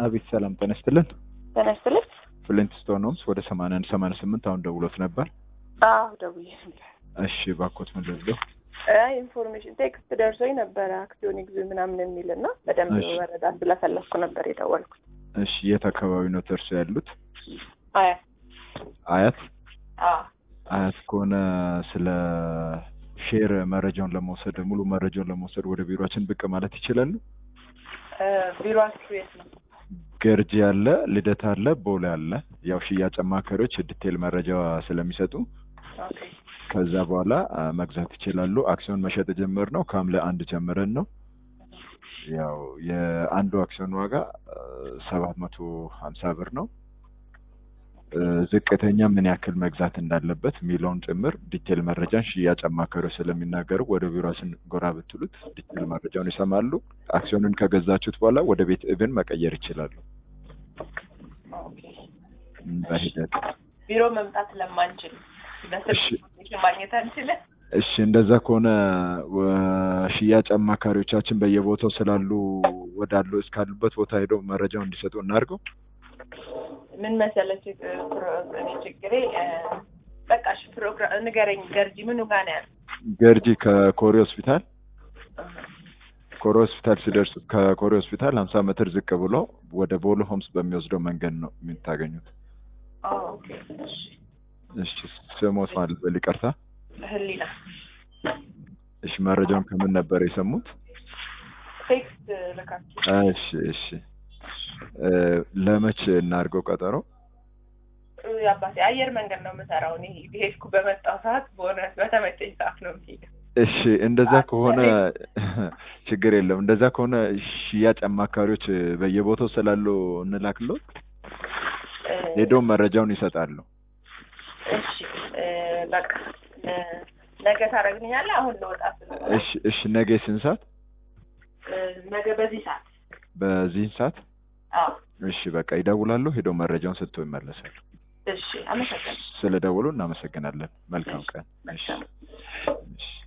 አቤት ሰላም ጤና ይስጥልን። ጤና ይስጥልኝ። ፍሊንት ስቶን ሆምስ ወደ ሰማንያ አንድ ሰማንያ ስምንት አሁን ደውሎት ነበር። አዎ ደውዬ ነበር። እሺ ባኮት ምን ልብለው? አይ ኢንፎርሜሽን ቴክስት ደርሶኝ ነበረ አክሲዮን ግዙ ምናምን የሚል እና በደንብ እሺ። መረዳት ስለፈለግኩ ነበር የደወልኩት። እሺ የት አካባቢ ነው እርሶ ያሉት? አያ አያት አዎ አያት ከሆነ ስለ ሼር መረጃውን ለመውሰድ ሙሉ መረጃውን ለመውሰድ ወደ ቢሮችን ብቅ ማለት ይችላሉ። እ፣ ቢሮአችሁ የት ነው? ገርጂ አለ፣ ልደታ አለ፣ ቦሌ አለ። ያው ሽያጭ አማካሪዎች ዲቴል መረጃ ስለሚሰጡ ኦኬ ከዛ በኋላ አ፣ መግዛት ይችላሉ። አክሲዮን መሸጥ የጀመርነው ከሐምሌ አንድ ጀምረን ነው። ያው የአንዱ አክሲዮን ዋጋ ሰባት መቶ ሀምሳ ብር ነው። እ፣ ዝቅተኛ ምን ያክል መግዛት እንዳለበት የሚለውን ጭምር ዲቴል መረጃን ሽያጭ አማካሪዎች ስለሚናገሩ ወደ ቢሮችን ጎራ ብትሉት ዲቴል መረጃውን ይሰማሉ። አክሲዮኑን ከገዛችሁት በኋላ ወደ ቤት እብን መቀየር ይችላሉ ኦኬ። በሂደት ቢሮ መምጣት ለማንችል በስልክ እሺ። ኢንፎርሜሽን ማግኘት አንችልም። እሺ እንደዛ ከሆነ ወ- ሽያጭ አማካሪዎቻችን በየቦታው ስላሉ ወዳሉ እስካሉበት ቦታ ሄደው መረጃው እንዲሰጡ እናድርገው። ምን መሰለህ ችግ- ፕሮ- እኔ ችግሬ እ፣ በቃ እሺ ፕሮግራም ንገረኝ። ገርጂ ምኑ ጋር ነው ያለው? ገርጂ ከኮሪ ሆስፒታል ኮሪ ሆስፒታል ሲደርሱ ከኮሪ ሆስፒታል ሀምሳ ሜትር ዝቅ ብሎ ወደ ቦሎ ሆምስ በሚወስደው መንገድ ነው የምታገኙት። ኦ፣ ኦኬ እሺ። እሺ ስሞት ማለት በል ይቅርታ። ህሊና እሺ መረጃውን ከምን ነበር የሰሙት? ቴክስት ልካችሁ እሺ እሺ እ፣ ለመቼ እናድርገው ቀጠሮ? አባቴ አየር መንገድ ነው የምሰራው። እኔ ሄድኩ በመጣው ሰዓት በሆነ በተመቸኝ ሰዓት ነው የምሄደው። እሺ እንደዛ ከሆነ ችግር የለም። እንደዛ ከሆነ ሽያጭ አማካሪዎች በየቦታው ስላሉ እንላክሎት እ፣ ሄደው መረጃውን ይሰጣሉ። እሺ እ፣ በቃ እ፣ ነገ ታደርግልኛለህ? አሁን ልወጣ ስለሆነ እሺ እሺ ነገ ስንት ሰዓት? እ፣ ነገ በዚህ ሰዓት በዚህን ሰዓት አዎ። እሺ በቃ ይደውላሉ። ሄደው መረጃውን ሰጥተው ይመለሳሉ። እሺ አመሰግናለሁ። ስለደወሉ እናመሰግናለን። መልካም ቀን። እሺ መልካም እሺ